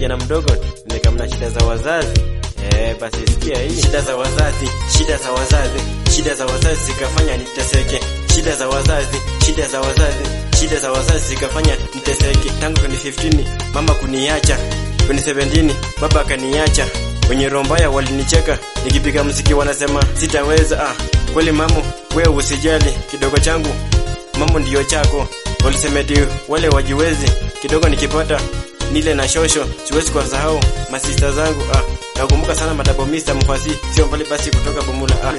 kijana mdogo nimekamna shida za wazazi. Eh, basi sikia hii shida za wazazi, shida za wazazi, shida za wazazi zikafanya niteseke. Shida za wazazi, shida za wazazi, shida za wazazi zikafanya niteseke. Tangu 2015 mama kuniacha, 2017 baba akaniacha. Wenye roho mbaya walinicheka, nikipiga mziki wanasema sitaweza. Ah, kweli mamo, wewe usijali, kidogo changu mamo ndiyo chako. Walisemeti wale wajiwezi, kidogo nikipata nile na shosho, siwezi kuwasahau masista zangu. Ah, nakumbuka sana madabo Mr. Mfasi, sio mbali basi kutoka Bumula. Ah.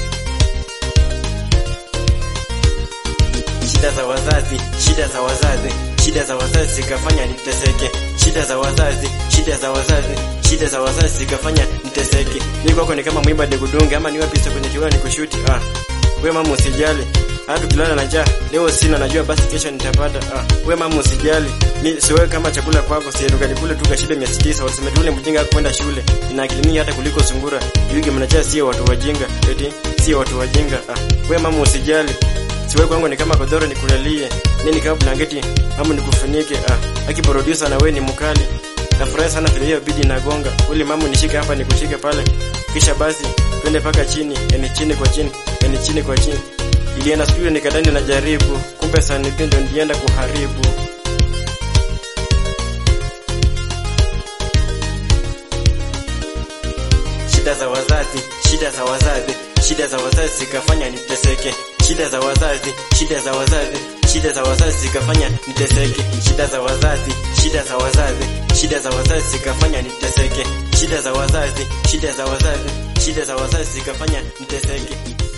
Shida za wazazi, shida za wazazi, shida za wazazi zikafanya niteseke. Shida za wazazi, shida za wazazi, shida za wazazi zikafanya niteseke. Mimi kwako ni kama mwimba nikudunge ama niwe pisa kwenye kiwani nikushuti. Ah. We mama usijali. Hata tukilala na njaa, leo sina najua basi kesho nitapata. Ah. We mama usijali. Mimi siwewe kama chakula kwako, si tukali kule tu kashibe 900 waseme tule mjinga kwenda shule. Ina akili mingi hata kuliko sungura. Yugi mnajaa sio watu wajinga. Eti sio watu wajinga. Ah. We mama usijali. Siwe kwangu ni kama godoro nikulalie. Mimi ni kama blanketi ama nikufunike. Ah, aki producer na wewe ni mkali. Nafurahi sana vile hiyo bidi nagonga. Uli mamu nishike hapa nikushike pale. Kisha basi twende paka chini, yani chini kwa chini, yani chini kwa chini. Ilienda studio nikadani na jaribu, kumbe sana ndio ndienda kuharibu. Shida za wazazi, shida za wazazi, shida za wazazi zikafanya niteseke. Shida za wazazi, shida za wazazi, shida za wazazi zikafanya niteseke. Shida za wazazi, shida za wazazi, shida za wazazi zikafanya niteseke. Shida za wazazi, shida za wazazi, shida za wazazi zikafanya niteseke.